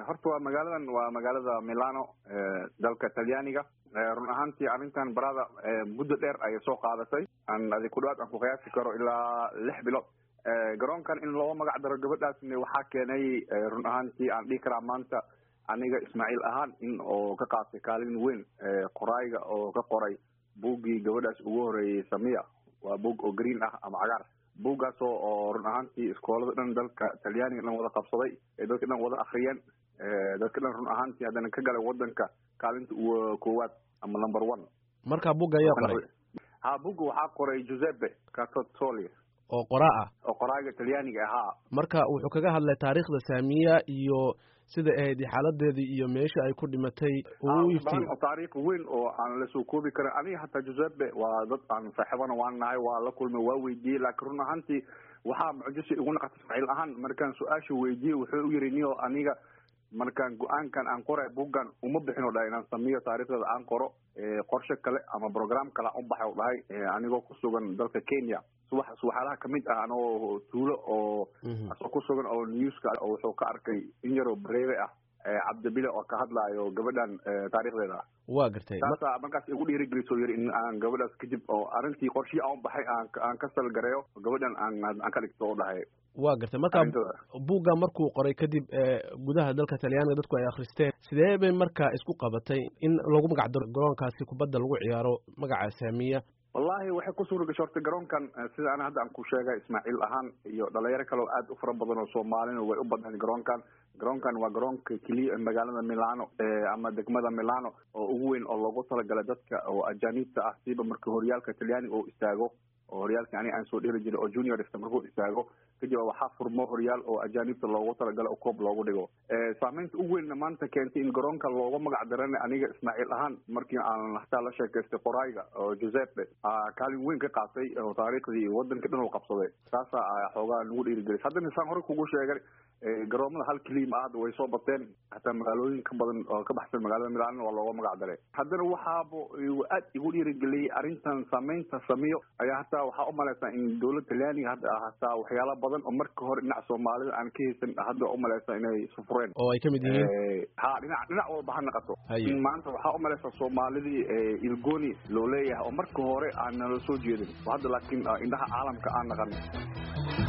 horta waa magaaladan waa magaalada milano dalka talyaaniga run ahaantii arrintan barada muddo dheer ayay soo qaadatay aan adi ku dhawaad aan ku qiyaasi karo ilaa lix bilood garoonkan in loo magac daro gabadhaasna waxaa keenay run ahaantii aan dhihi karaa maanta aniga ismaaciil ahaan in oo ka qaatay kaalin weyn qorayga oo ka qoray buuggii gabadhaas ugu horeeyey samiya waa buug oo green ah ama cagaar buuggaasoo oo run ahaantii iskoolada dhan dalka talyaaniga dhan wada qabsaday ee dadka dhan wada akriyeen dadka dhan run ahaantii haddana ka galay wadanka kaalinta koowaad ama number one marka buugga ayaa qoray ha buugga waxaa qoray giuseppe catotoli oo qora ah oo qoraaga talyaaniga ahaa marka wuxuu kaga hadlay taariikhda saamiya iyo sida ahayd xaaladeedii iyo meesha ay ku dhimatay uu iftiin taariikh weyn oo aan lasoo koobi karin aniga hataa giuseppe waa dad aan saaxiibana waan nahay waa la kulmay waa weydiiyey laakiin run ahaantii waxaa mucjisi igu naqata ismaaciil ahaan markaan su-aasha weydiiyey wuxuu u yiri niyo aniga markaan go-aankan aan qoray buuggan uma bixin o dhahay inaan samiyo taarikhdeeda aan qoro qorshe kale ama program kale aan u baxay o dhahay anigoo ku sugan dalka kenya subax subaxaalaha kamid ah anoo tuulo oo asoo ku sugan oo newska oo wuxuu ka arkay in yaroo bareebe ah cabdibile oo ka hadlaayo gabadhan taarikhdeeda waa gartay taasa markaas igu dhiirigeliso yiri in aan gabadhaas kadib oo arrintii qorshii aan baxay aan aan ka salgareeyo gabadhan aan aan ka dhigto o dhahay waa gartay marka buugga markuu qoray kadib gudaha dalka talyaaniga dadku ay akhristeen sidee bay marka isku qabatay in lagu magac daro garoonkaasi kubadda lagu ciyaaro magaca saamiya wallahi waxay ku suura gashay horta garoonkan sida ana hadda aan ku sheegay ismaaciil ahaan iyo dhalinyaro kale oo aad u fara badan oo soomaalina way u badnayd garoonkan garoonkan waa garoonka keliya magaalada milano ama degmada milano oo ugu weyn oo loogu talagalay dadka oo ajaaniibta ah siiba marka horyaalka talyaaniga oo istaago oo horyaalkii aniga aan soo dheli jiray oo juniorska markuu istaago kadib waxaa furmo horyaal oo ajaanibta loogu talagalo oo koob loogu dhigo saameynta ugu weynna maanta keentay in garoonka looga magac darana aniga ismaaciil ahaan markii aan hataa la sheekaystay qorayga oo giuseppe kaalin weyn ka qaatay oo taariikhdii wadanka dhan u qabsaday taasa xoogaa nagu dhiirigelis haddana saan hore kugu sheegay garoomada hal keliima hadda way soo bateen hataa magaalooyin ka badan oo ka baxsan magaalada milaanna waa looga magac daray haddana waxaaba aad igu dhiirigeliyey arrintan saameynta samiyo ayaa hataa waxaa umalaysaa in dowlad talyaaniga hadda hataa waxyaala badan oo marka hore dhinac soomaalida aan ka haysan hadda umalaysaa inay sufureen oo ay kamid yihiin ha dhinac dhinac walba ha naqato in maanta waxaa umalaysaa soomaalidii ilgoni loo leeyahay oo marka hore aan nala soo jeedin hadda laakiin indhaha caalamka aan naqan